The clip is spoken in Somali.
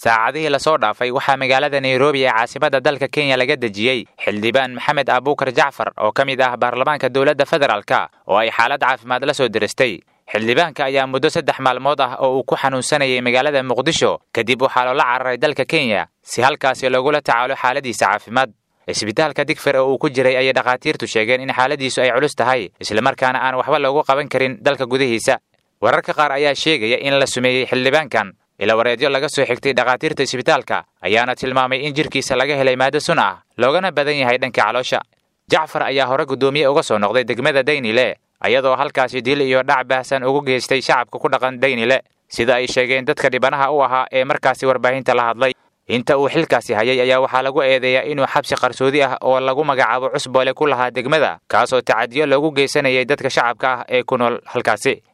saacadihii lasoo dhaafay waxaa magaalada nairobi ee caasimadda dalka kenya laga dejiyey xildhibaan maxamed abuukar jacfar oo ka mid ah baarlamaanka dowladda federaalka oo ay xaalad caafimaad la soo diristay xildhibaanka ayaa muddo saddex maalmood ah oo uu ku xanuunsanayay magaalada muqdisho kadib waxaa loola cararay dalka kenya si halkaasi loogula tacaalo xaaladiisa caafimaad isbitaalka digfer oo uu ku jiray ayay dhakhaatiirtu sheegeen in xaaladiisu ay culus tahay islamarkaana aan waxba loogu qaban karin dalka gudihiisa wararka qaar ayaa sheegaya in la sumeeyey xildhibaankan ilawareedyo laga soo xigtay dhakhaatiirta isbitaalka ayaana tilmaamay in jirkiisa laga helay maado sun ah loogana badan yahay dhanka caloosha jacfar ayaa hore guddoomiye uga soo noqday degmada daynile ayadoo halkaasi dil iyo dhac baahsan ugu geystay shacabka ku dhaqan daynile sida ay sheegeen dadka dhibanaha u ahaa ee markaasi warbaahinta la hadlay inta uu xilkaasi hayay ayaa waxaa lagu eedeeyaa inuu xabsi qarsoodi ah oo lagu magacaabo cusboole ku lahaa degmada kaasoo tacadiyo loogu geysanayay dadka shacabka ah ee ku nool halkaasi